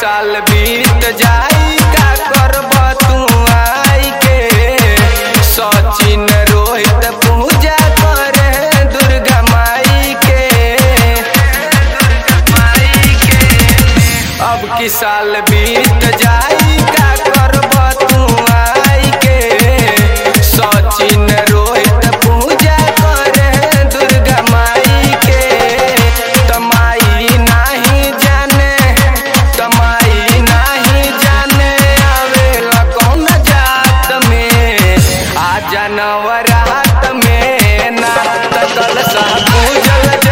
साल बीत जाई का करब तू आई के सचिन रोहित पूजा करे दुर्गा माई के अब की साल बीत जाई का करब तू आई के सचिन रोहित पूजा करे दुर्गा माई के तमाई नाही जाने तमाई नाही जाने आवेला कौन जात में आ जानवरात में ना तकल सा पूजल